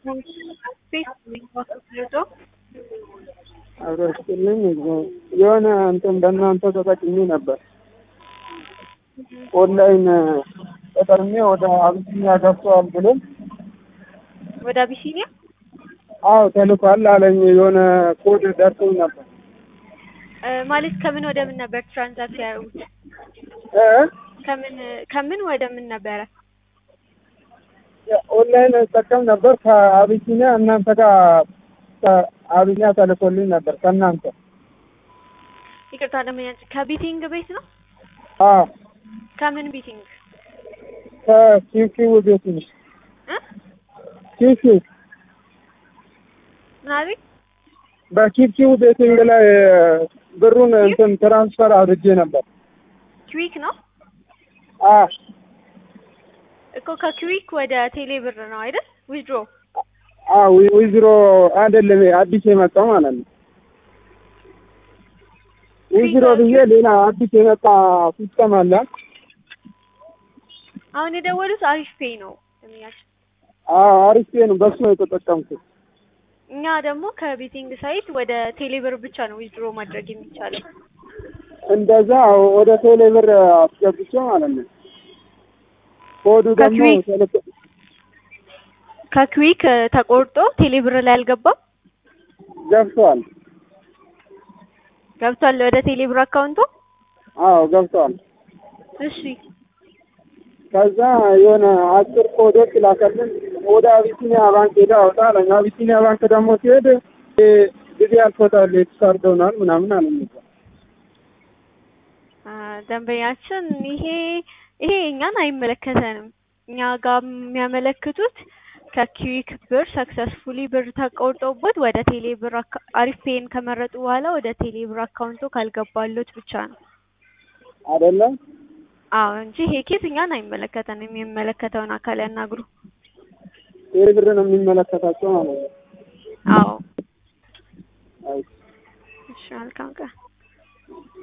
አብረስልኝ የሆነ እንትን በእናንተ ተጠቅሜ ነበር። ኦንላይን ተጠቅሜ ወደ አቢሲኒያ ገብተዋል ብሎ ወደ አቢሲኒያ አዎ ተልኳል አለኝ። የሆነ ኮድ ደርሶኝ ነበር እ ማለት ከምን ወደ ምን ነበር ትራንዛክት ያደረጉት? እ ከምን ከምን ወደ ምን ነበረ? ኦንላይን እጠቀም ነበር ከአቢሲኒያ እናንተ ጋር ከአቢሲኒያ ተልኮልኝ ነበር ከእናንተ ይቅርታ ደመኛ ከቢቲንግ ቤት ነው? አዎ ከምን ቢቲንግ ከኪውኪው ቤት ነው እ ኪውኪው ምን አለኝ? በኪውኪው ቤቲንግ ላይ ብሩን እንትን ትራንስፈር አድርጌ ነበር። ክዊክ ነው አዎ እኮ ከክዊክ ወደ ቴሌ ብር ነው አይደል? ዊዝድሮ አዎ ዊዝሮ አይደለም አዲስ የመጣው ማለት ነው። ዊዝሮ ብዬ ሌላ አዲስ የመጣ ሲስተም አለ። አሁን የደወሉት አሪፍ ፔይ ነው ደመኛችን። አዎ አሪፍ ነው። በሱ ነው የተጠቀምኩት። እኛ ደግሞ ከቤቲንግ ሳይት ወደ ቴሌ ብር ብቻ ነው ዊዝድሮ ማድረግ የሚቻለው። እንደዛ ወደ ቴሌ ብር አስገብቼ ማለት ነው። ኮዱ ደግሞ ከክዊክ- ተልኮ- ከክዊክ እ ተቆርጦ ቴሌ ብር ላይ አልገባም ገብቷል። ገብቷል ወደ ቴሌ ብር አካውንቱ። አዎ ገብቷል። እሺ ከዛ የሆነ አጭር ኮዶች ላከልን። ወደ አቢሲኒያ ባንክ ሄዳ አውጣ አለኝ። አቢሲኒያ ባንክ ደግሞ ሲሄድ እ ጊዜ አልፎታል የተሳርደውናል ምናምን አለኝ። አ፣ ደንበኛችን ይሄ ይሄ እኛን አይመለከተንም። እኛ ጋር የሚያመለክቱት ከኪዊክ ብር ሰክሰስፉሊ ብር ተቆርጦበት ወደ ቴሌ ብር አካ- አሪፍ ፔን ከመረጡ በኋላ ወደ ቴሌ ብር አካውንቶ ካልገባሎት ብቻ ነው። አይደለም አዎ እንጂ ይሄ ኬስ እኛን አይመለከተንም። የሚመለከተውን አካል ያናግሩ። ቴሌ ብር ነው የሚመለከታቸው ማለት ነው። አዎ አይ እሺ፣ መልካም ቀን።